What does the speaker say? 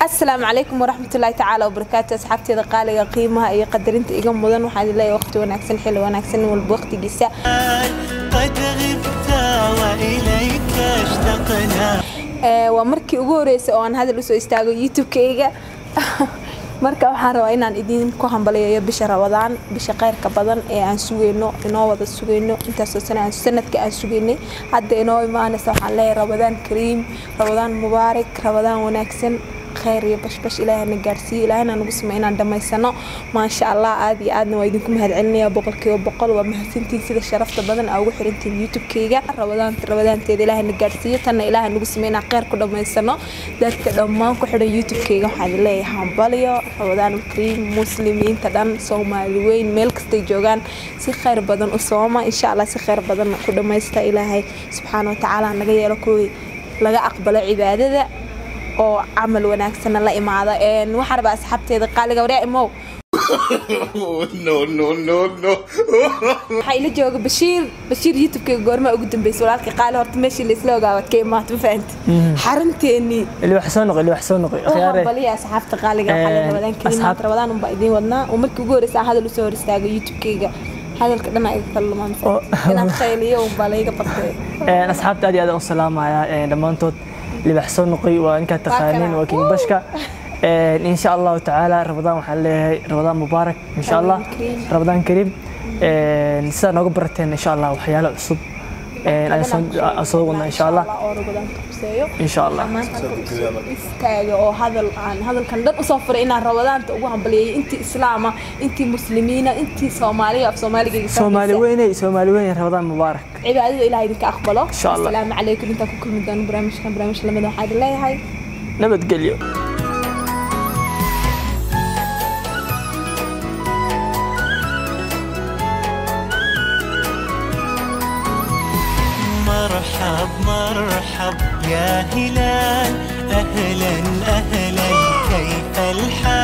asalaamu calaykum waraxmatullaahi tacaala wabarakaatu asxaabteeda qaaliga qiimaha iyo qadarinta iga mudan waxaan idin leeyahay waqti wanaagsan xilli wanaagsan nin walba waqtigiisa قد غبت وإليك اشتقنا Ee, waa markii ugu horeysay oo aan hadal usoo istaago youtube-kayga marka waxaan rabaa inaan idin ku hambaliyayo bisha rabadaan bisha khayrka badan ee aan sugayno inoo wada sugayno intaasoo sana aan sanadka aan sugaynay hadda inoo imaanaysa waxaan leeyahay rabadaan kariim rabadaan mubaarak rabadaan wanaagsan khayr iyo bashbash ilaahana gaarsiiyo ilaahana nagu samey inaan dhammaysano maasha allah aad iyo aadna waa idinku mahadcelinaya boqolkiiba boqol waa mahadsantiin sida sharafta badan aa ugu xirantiin youtube-kayga rabadaanta rabadaanteeda ilaahana gaarsiiyo tanna ilaaha nagu samey inaan khayr ku dhammaysano dadka dhammaan ku xidhan youtube-kayga waxaan idin leeyahay hambalyo rabadaan kariim muslimiinta dhan soomaali weyn meel kastay joogaan si khayr badan u sooma insha allah si khayr badan ku dhammaysta ilaahay subxaana wa tacaala naga yeelo kuwii laga aqbalo cibaadada oo camal wanaagsanna la imaada Een, waxaan rabaa asxaabteeda qaaliga waryaa imow no, no, no, no. waxaa ila jooga bashiir bashiir youtube-kayga goormaa ugu dambeysay walaalkii qaali horta meeshii laisla ogaawaad ka imaata ma fahanti xarunteennii اللي وحسون نقي اللي وحسون نقي خياري baliya asxaabta qaaliga waxaa la Een, rabadaan kariim asxaab- maanta rabadaan unbaa idiin wadnaa oo markii ugu horeysa aan hadal usoo hor istaago youtube-kayga hadalka dhan iga kala lumaan Oo. inaan khayliyo unbaa layga bartay een asxaabta aad iyo aad aan u salaamaya een dhammaantood libaxsoo noqoy waa inkaa taqaaniin kana. waa king bashka een insha allahu tacaala rabadaan waxaan leeyahay rabadaan mubaarak insha allah kariim. rabadaan kariim een sidaa nooga barateen insha allah waxyaalo cusub een aan soo- aan soo wadnaa insha allah oo rabadaanka quseeyo insha allah maanta istaaga oo hadal aan hadalkan dhan usoo furay inaan rabadaanta ugu hambaliyay intii islaama intii muslimiina intii soomaaliya af soomaaliga soomaali weyney soomaali weyney rabadaan mubaarak cibaadada ilaah idinka aqbalo Insha Allah. asalaamu calaykum intaan ku kulmi doono barnaamijkan barnaamij lamida waxaa idin leeyahay nabadgelyo مرحب مرحب يا هلال أهلا أهلا كيف الحال